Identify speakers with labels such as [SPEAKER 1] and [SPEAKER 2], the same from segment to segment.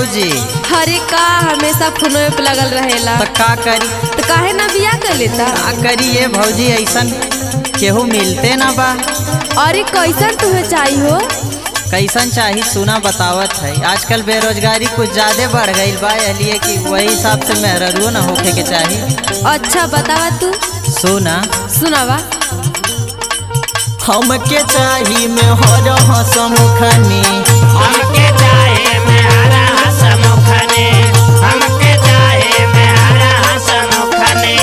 [SPEAKER 1] भौजी
[SPEAKER 2] हरे का हमेशा फोनवे पे लगल रहेला
[SPEAKER 1] तो का करी
[SPEAKER 2] तो काहे ना बिया कर लेता
[SPEAKER 1] का करी ये भौजी ऐसन केहू मिलते ना बा
[SPEAKER 2] अरे कैसन तुम्हें चाहिए हो
[SPEAKER 1] कैसन चाही सुना बतावत है आजकल बेरोजगारी कुछ ज्यादा बढ़ गई बा इसलिए कि वही हिसाब से मेहररुओ ना होखे के चाही
[SPEAKER 2] अच्छा बतावा तू
[SPEAKER 1] सुना
[SPEAKER 2] सुनावा
[SPEAKER 1] हमके चाही में हर हसमुखनी
[SPEAKER 3] हमके चाहे में हरा हसमुखने हमके चाहे में हरा हसमुखने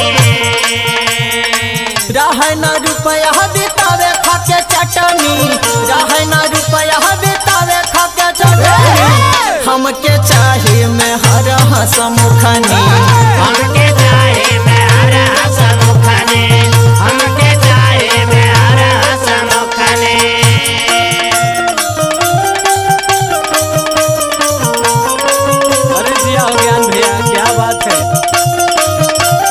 [SPEAKER 1] रह न रुपया बितावे खाके चटनी रह न रुपया बितावे खाके चटनी हमके चाही में हर हसमुखनी
[SPEAKER 3] हमके चाहे में हरा हसमुखने हमके चाहे में हरा हसमुखने
[SPEAKER 4] अरे जिया हो ज्ञान भैया क्या बात है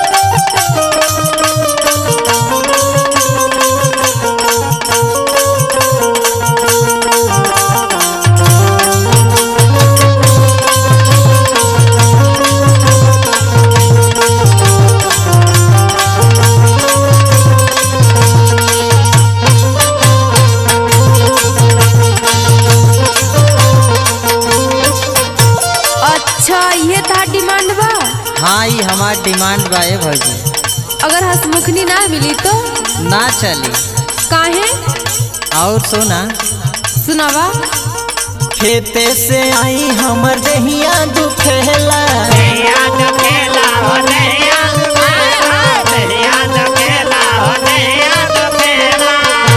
[SPEAKER 2] अच्छा ये था डिमांड बा
[SPEAKER 1] हाँ ये हमार डिमांड बा ए भौजी
[SPEAKER 2] अगर हंसमुखनी ना मिली तो
[SPEAKER 1] ना चली
[SPEAKER 2] काहे
[SPEAKER 1] और सुना
[SPEAKER 2] सुनावा
[SPEAKER 1] खेते से आई हमर दहिया दुखेला
[SPEAKER 3] दहिया तो खेला हो दहिया दहिया तो खेला हो दहिया तो खेला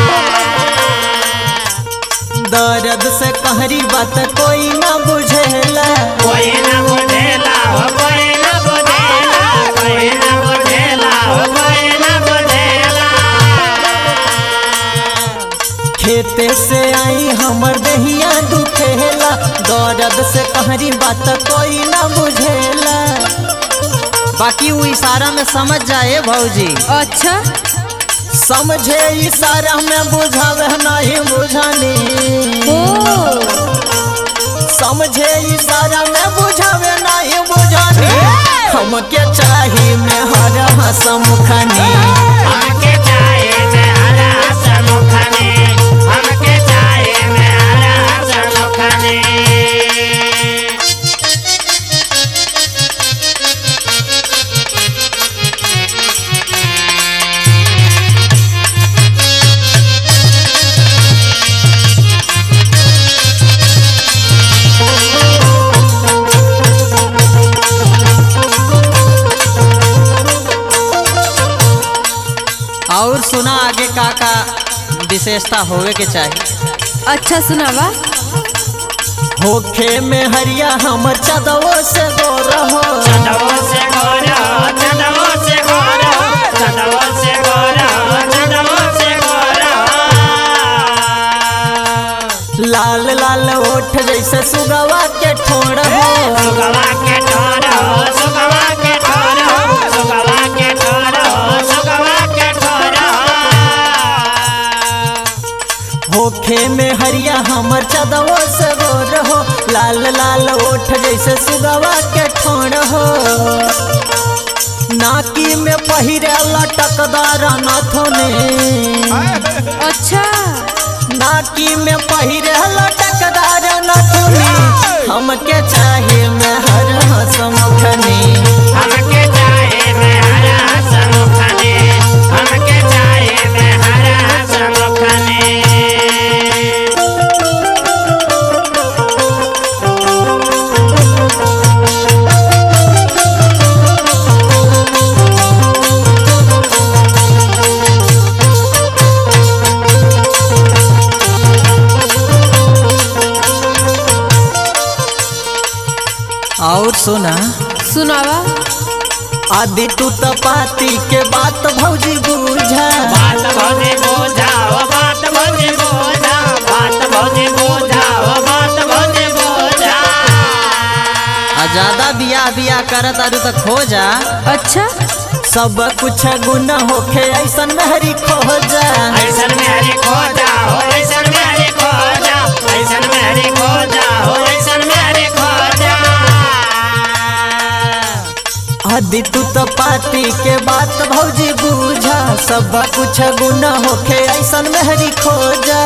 [SPEAKER 1] दर्द से कहरी बात कोई ना बुझेला
[SPEAKER 3] कोई ना बुझेला हो कोई ना बुझेला कोई ना बुझेला हो कोई ना बुझेला
[SPEAKER 1] खेते से आई हमर दहिया दुखेला दर्द से कहरी बात कोई ना बुझेला बाकी वो इशारा में समझ जाए भौजी
[SPEAKER 2] अच्छा
[SPEAKER 1] समझे इशारा में बुझावे नहीं बुझानी
[SPEAKER 2] ओ
[SPEAKER 1] समझे इशारा में बुझावे नहीं बुझानी हमके चाही में हर हसमुखनी
[SPEAKER 3] हमके चाहे में हरा हसमुखने हमके चाहे में हरा हसमुखने
[SPEAKER 1] और सुना आगे का का विशेषता होवे के चाहिए
[SPEAKER 2] अच्छा सुनावा
[SPEAKER 1] होखे में हरिया हमर चदवो से गोर हो
[SPEAKER 3] चंदवो से गोरा चंदवो से गोरा चंदवो से गोरा चंदवो से गोरा
[SPEAKER 1] लाल लाल ओठ जैसे सुगवा के ठोड़ हो
[SPEAKER 3] सुगवा के ठोरो सुगवा के ठोरो सुगवा के ठोरो सुगवा के ठोरो
[SPEAKER 1] होखे में हरिया हमर चदवो से गोर हो लाल लाल ओठ जैसे सुगवा के ठोड़ हो नाकी में पहिरे लटकदार नथुने
[SPEAKER 2] अच्छा
[SPEAKER 1] नाकी में पहिरे लटकदार नथुनी हमके चाहे में हर हसमुखनी
[SPEAKER 3] हमके चाहे में हरा हसमुखने हमके चाहे में हरा हसमुखने
[SPEAKER 1] और सुना
[SPEAKER 2] सुनावा
[SPEAKER 1] आदि तू तपाती के बात भौजी बुझा
[SPEAKER 3] बात भौजी बोझा हो बात भौजी बोझा बात भौजी बोझा हो बात भौजी बोझा
[SPEAKER 1] आ ज्यादा बियाह बियाह करत आरू तो खो जा
[SPEAKER 2] अच्छा
[SPEAKER 1] सब कुछ गुण होखे ऐसन मेहरी खो जा
[SPEAKER 3] ऐसन में हरी खो जा हो ऐसन में हरी खो जा ऐसन में हरी खो जा हो ऐसन में हरी खो जा
[SPEAKER 1] आदि तू तो पाती के बात भौजी बूझा सब कुछ गुना होखे ऐसन मेहरी खोजा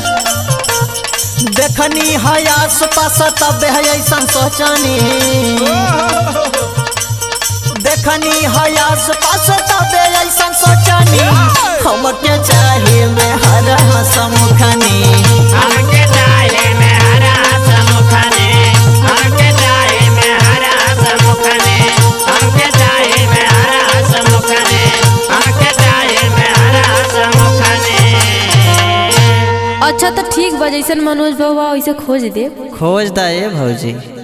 [SPEAKER 1] देखनी है आस पास तब है ऐसन सोचनी देखनी है आस पास तब ऐसन सोचनी हमके चाहिए में हर हसमुखनी
[SPEAKER 3] हमके चाहे में हरा समुखने हमके चाहे में हरा समुखने हमके चाहे में हरा समुखने हमके चाहे में हरा समुखने
[SPEAKER 2] अच्छा तो ठीक बा जैसन मनोज बाबा वैसे खोज दे
[SPEAKER 1] खोज दा ए भौजी